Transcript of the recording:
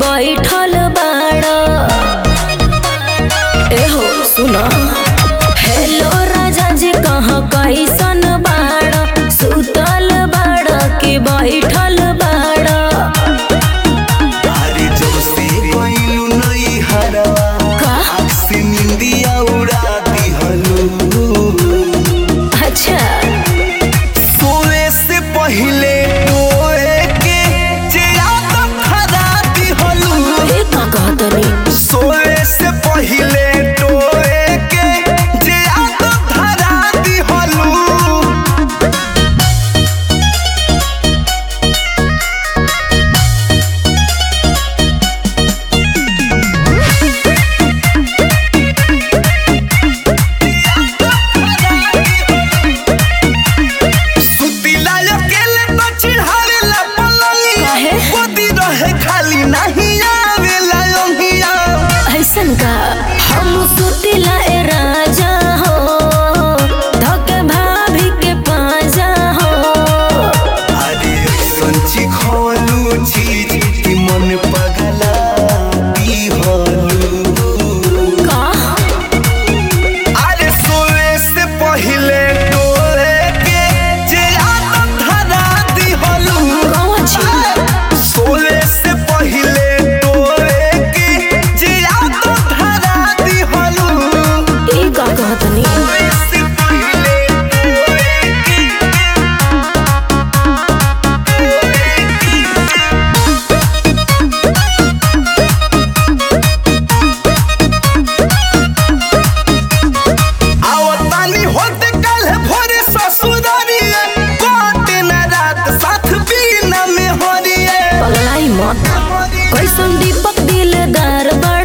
बैठल बाड़ा एहो सुना हेलो राजा जी कहाँ कैसन बाड़ा सुतल बाड़ा कि बैठल बाड़ा अरे जब से गइलू नई हरवा का आँख से निंदिया उड़ा दिहलू अच्छा सोए से पहिले टोए के चिराग धरा दिहलू ये का कहतनी सोए से पहिले टोए के चिराग धरा दिहलू सुतिला अकेले तो चिढ़ावेला पलंगिया काहे? गोदी रहे खाली नहीं आवेला योगिया ऐसन का हम सुतिला ए राजा हो धके भाभी के पाजा हो अरे संची खोलू चीज कि मन पगला दिहलू का अरे सोए से पहिले डोले के जे आदत धरा दिहलू कौन छी सोए से पहिले डोले के जे आदत धरा दिहलू ई का कहतनी सोए से पहिले डोले के आवतानी होते कल भोरे ससुरारिए कोटे न रात साथ बीना में होरिए पगलाई मत कैसन दीपक दिलदार बड़